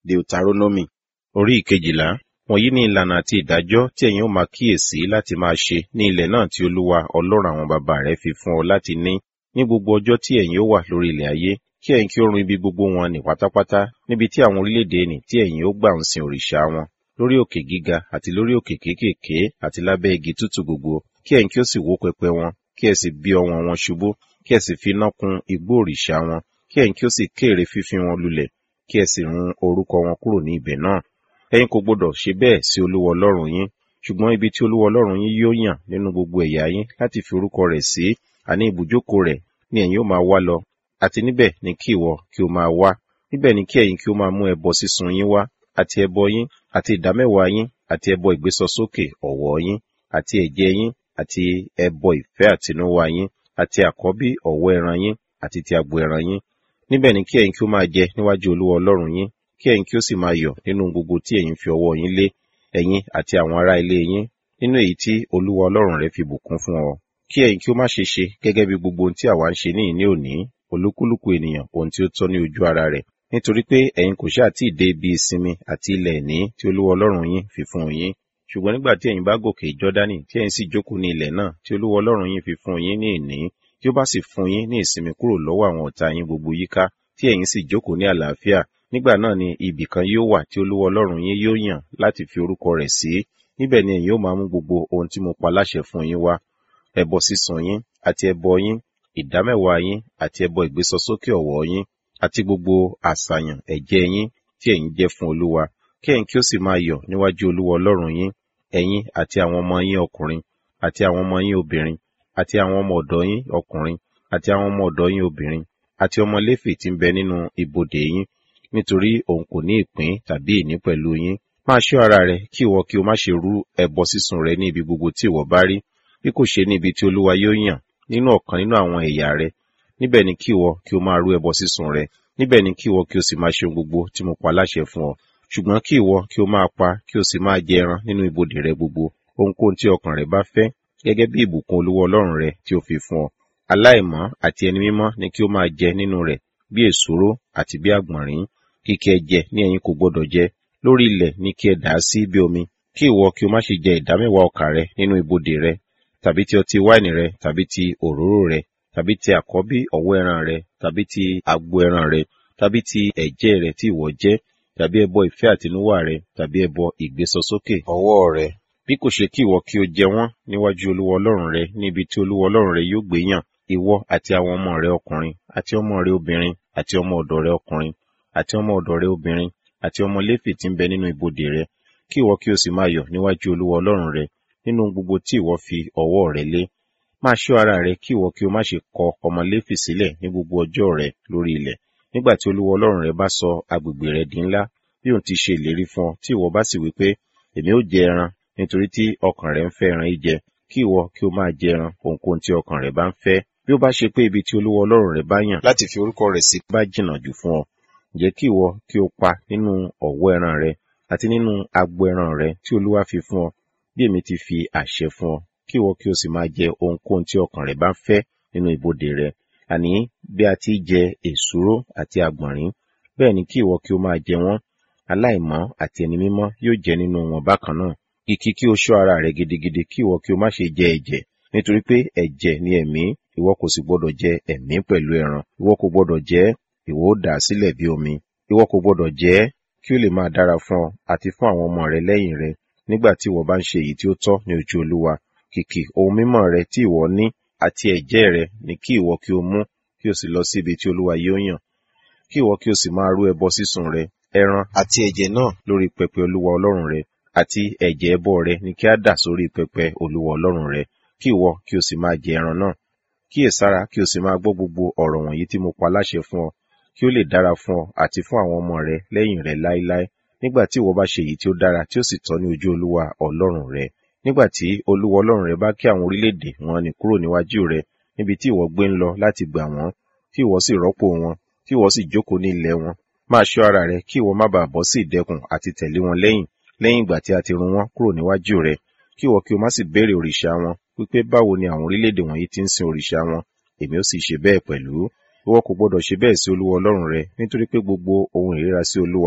Deuteronomy orí ìkejìlá wọ̀nyí ni ìlànà àti ìdájọ́ tí ẹ̀yin ó máa kíyèsí láti máa ṣe ní ilẹ̀ náà tí Olúwa Ọlọ́run àwọn baba rẹ fi fún ọ láti ní ní gbogbo ọjọ́ tí ẹ̀yin ó wà lórí ilẹ̀ ayé kí ẹ̀yin kí ó run ibi gbogbo wọn nì pátápátá níbi tí àwọn orílẹ̀-èdè nì tí ẹ̀yin ó gbà ń sin òrìṣà wọn lórí òkè gíga àti lórí òkè kéékèèké àti lábẹ́ igi tútù gbogbo kí ẹ̀yin kí ó sì wó pẹpẹ wọn kí ẹ sì bí ọwọ́n wọn ṣubú kí ẹ sì fi iná kun igbó òrìṣà wọn kí ẹ̀yin kí ó sì kéèrè fífín wọn lulẹ̀ kí ẹ sì run orúkọ wọn kúrò ní ibẹ̀ náà ẹ̀yin kò gbọdọ̀ ṣe bẹ́ẹ̀ sí Olúwa Ọlọ́run yín ṣùgbọ́n ibi tí Olúwa Ọlọ́run yín yóò yàn nínú gbogbo ẹ̀yà yín láti fi orúkọ rẹ̀ sí àní ibùjókòó rẹ̀ ni ẹ̀yin ó máa wá lọ àti níbẹ̀ ni kí ìwọ kí o máa wá níbẹ̀ ni kí ẹ̀yin kí o máa mú ẹbọ sísun yín wá àti ẹbọ yín àti ìdámẹ́wàá yín àti ẹbọ ìgbésọsókè ọ̀wọ́ yín àti ẹ̀jẹ̀ yín àti ẹbọ ìfẹ́ àtinúwá yín àti àkọ́bí ọ̀wọ́ ẹran yín àti ti agbo ẹran yín níbẹ̀ ni kí ẹ̀yin kí ó máa jẹ níwájú Olúwa Ọlọ́run yín kí ẹ̀yin kí ó sì máa yọ̀ nínú gbogbo tí ẹ̀yin fi ọwọ́ yín lé ẹ̀yin àti àwọn ará ilé yín nínú èyí tí Olúwa Ọlọ́run rẹ fi bùkún fún ọ kí ẹ̀yin kí ó má ṣe ṣe gẹ́gẹ́ bí gbogbo ohun tí àwa ń ṣe ní ìní òní olúkúlùkù ènìyàn ohun tí ó tọ́ ní ojú ara rẹ̀ nítorí pé ẹ̀yin kò ṣáà tí ì dé ibi ìsinmi àti ilẹ̀ ìní tí Olúwa Ọlọ́run yín fi fún yín ṣùgbọ́n nígbà tí ẹ̀yin bá gòkè Jọ́dánì tí ẹ̀yin sì jókòó ní ilẹ̀ náà tí Olúwa Ọlọ́run yín fi fún yín ní ìní tí ó bá sì fún yín ní ìsinmi kúrò lọ́wọ́ àwọn ọ̀tá yín gbogbo yíká tí ẹ̀yin sì jókòó ní àlàáfíà nígbà náà ni ibì kan yóò wà tí Olúwa Ọlọ́run yín yóò yàn láti fi orúkọ rẹ̀ sí níbẹ̀ ni ẹ̀yin ó máa mú gbogbo ohun tí mo pa láṣẹ fún yín wá ẹbọ sísun yín àti ẹbọ yín ìdámẹ́wàá yín àti ẹbọ ìgbésọsókè ọ̀wọ́ yín àti gbogbo àṣàyàn ẹ̀jẹ̀ yín tí ẹ̀yin jẹ́ fún Olúwa kí ẹ̀yin kí ó sì máa yọ̀ níwájú Olúwa Ọlọ́run yín ẹ̀yin àti àwọn ọmọ yín ọkùnrin àti àwọn ọmọ yín obìnrin àti àwọn ọmọ ọ̀dọ̀ yín ọkùnrin àti àwọn ọmọ ọ̀dọ̀ yín obìnrin àti ọmọ Léfì tí ń bẹ nínú ibodè yín nítorí òun kò ní ìpín tàbí ìní pẹ̀lú yín máa ṣọ́ ara rẹ kí ìwọ kí o má ṣe rú ẹbọ sísun rẹ ní ibi gbogbo tí ìwọ bá rí bí kò ṣe ní ibi tí Olúwa yóò yàn nínú ọ̀kan nínú àwọn ẹ̀yà rẹ níbẹ̀ ni kí ìwọ kí o máa rú ẹbọ sísun rẹ níbẹ̀ ni kí ìwọ kí o sì máa ṣe ohun gbogbo tí mo pa láṣẹ fún ọ ṣùgbọ́n kí ìwọ kí o máa pa kí o sì máa jẹ ẹran nínú ibodè rẹ gbogbo ohunkóhun tí ọkàn rẹ bá fẹ́ gẹ́gẹ́ bí ìbùkún Olúwa Ọlọ́run rẹ tí ó fi fún ọ aláìmọ́ àti ẹni mímọ́ ni kí o máa jẹ nínú rẹ̀ bí èsúró àti bí àgbọ̀nrín kìkì ẹ̀jẹ̀ ni ẹ̀yin kò gbọdọ̀ jẹ lórí ilẹ̀ ni kí ẹ dà á sí bí omi kí ìwọ kí o má ṣe jẹ ìdámẹ́wàá ọkà rẹ nínú ibodè rẹ tàbí ti ọtí wáìnì rẹ tàbí ti òróró rẹ tàbí ti àkọ́bí ọ̀wọ́ ẹran rẹ tàbí ti agbo ẹran rẹ tàbí ti ẹ̀jẹ̀ rẹ tí ìwọ jẹ tàbí ẹbọ ìfẹ́ àtinúwá rẹ tàbí ẹbọ ìgbésọsókè ọwọ́ rẹ bí kò ṣe kí ìwọ kí o jẹ wọ́n níwájú Olúwa Ọlọ́run rẹ níbi tí Olúwa Ọlọ́run rẹ yóò gbé yàn ìwọ àti àwọn ọmọ rẹ ọkùnrin àti ọmọ rẹ obìnrin àti ọmọ ọ̀dọ̀ rẹ ọkùnrin àti ọmọ ọ̀dọ̀ rẹ obìnrin àti ọmọ Léfì tí ń bẹ nínú ibodè rẹ kí ìwọ kí o sì máa yọ̀ níwájú Olúwa Ọlọ́run rẹ nínú gbogbo tí ìwọ fi ọwọ́ rẹ lé máa ṣọ́ ara rẹ kí ìwọ kí o má ṣe kọ ọmọ Léfì sílẹ̀ ní gbogbo ọjọ́ rẹ lórí ilẹ̀ nígbà tí Olúwa Ọlọ́run rẹ bá sọ agbègbè rẹ di ńlá bí òun ti ṣe ìlérí fún ọ tí ìwọ bá sì wí pé èmi ó jẹ ẹran nítorí tí ọkàn rẹ ń fẹ́ ẹran jíjẹ kí ìwọ kí o máa jẹ ẹran ohunkóhun tí ọkàn rẹ bá ń fẹ́ bí ó bá ṣe pé ibi tí Olúwa Ọlọ́run rẹ bá yàn láti fi orúkọ rẹ̀ sí bá jìnnà jù fún ọ ǹjẹ́ kí ìwọ kí o pa nínú ọ̀wọ́ ẹran rẹ àti nínú agbo ẹran rẹ tí Olúwa fi fún ọ bí èmi ti fi àṣẹ fún ọ kí ìwọ kí o sì máa jẹ ohunkóhun tí ọkàn rẹ bá ń fẹ́ nínú ibodè rẹ àní bí a ti jẹ èsúró àti àgbọ̀nrín bẹ́ẹ̀ ni kí ìwọ kí o máa jẹ wọ́n aláìmọ́ àti ẹni mímọ́ yóò jẹ nínú wọn bákan náà kìkì kí o ṣọ́ ara rẹ gidigidi kí ìwọ kí o má ṣe jẹ ẹ̀jẹ̀ nítorí pé ẹ̀jẹ̀ ni ẹ̀mí ìwọ kò sì gbọdọ̀ jẹ ẹ̀mí pẹ̀lú ẹran ìwọ kò gbọdọ̀ jẹ ìwọ ó dà á sílẹ̀ bí omi ìwọ kò gbọdọ̀ jẹ kí ó lè máa dára fún ọ àti fún àwọn ọmọ rẹ lẹ́yìn rẹ nígbà tí ìwọ bá ń ṣe èyí tí ó tọ́ ní ojú Olúwa kìkì ohun mímọ́ rẹ tí ìwọ ní àti ẹ̀jẹ̀ rẹ ni kí ìwọ kí o mú kí o sì lọ sí ibi tí Olúwa yóò yàn kí ìwọ kí o sì máa rú ẹbọ sísun rẹ ẹran àti ẹ̀jẹ̀ náà lórí pẹpẹ Olúwa Ọlọ́run rẹ àti ẹ̀jẹ̀ ẹbọ rẹ ni kí a dà sórí pẹpẹ Olúwa Ọlọ́run rẹ kí ìwọ kí o sì máa jẹ ẹran náà kíyèsára kí o sì máa gbọ́ gbogbo ọ̀rọ̀ wọ̀nyí tí mo pa láṣẹ fún ọ kí ó lè dára fún ọ àti fún àwọn ọmọ rẹ lẹ́yìn rẹ láéláé nígbà tí ìwọ bá ṣe èyí tí ó dára tí ó sì tọ́ ní ojú Olúwa Ọlọ́run rẹ nígbà tí Olúwa Ọlọ́run rẹ bá kí àwọn orílẹ̀-èdè wọn nì kúrò níwájú rẹ níbi tí ìwọ gbé ń lọ láti gbà wọ́n tí ìwọ sì rọ́pò wọn tí ìwọ sì jókòó ní ilẹ̀ wọn máa ṣọ́ ara rẹ kí ìwọ má bàa bọ́ sí ìdẹkùn àti tẹ̀lé wọn lẹ́yìn lẹ́yìn ìgbà tí a ti run wọ́n kúrò níwájú rẹ kí ìwọ kí o má sì béèrè òrìṣà wọn wípé báwo ni àwọn orílẹ̀-èdè wọ̀nyí ti ń sin òrìṣà wọn èmi ó sì ṣe bẹ́ẹ̀ pẹ̀lú ìwọ kò gbọdọ̀ ṣe bẹ́ẹ̀ sí Olúwa Ọlọ́run rẹ nítorí pé gbogbo ohun ìríra sí Olúwa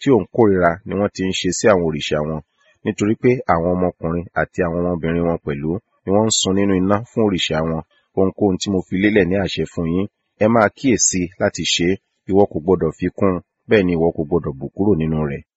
tí òun kórìíra ni wọ́n ti ń ṣe sí àwọn òrìṣà wọn nítorí pé àwọn ọmọkùnrin àti àwọn ọmọbìnrin wọn pẹ̀lú ni wọ́n ń sun nínú iná fún òrìṣà wọn ohunkóhun tí mo fi lélẹ̀ ní àṣẹ fún yín ẹ máa kíyèsí láti ṣe é ìwọ kò gbọdọ̀ fi kún un bẹ́ẹ̀ ni ìwọ kò gbọdọ̀ bù kúrò nínú rẹ̀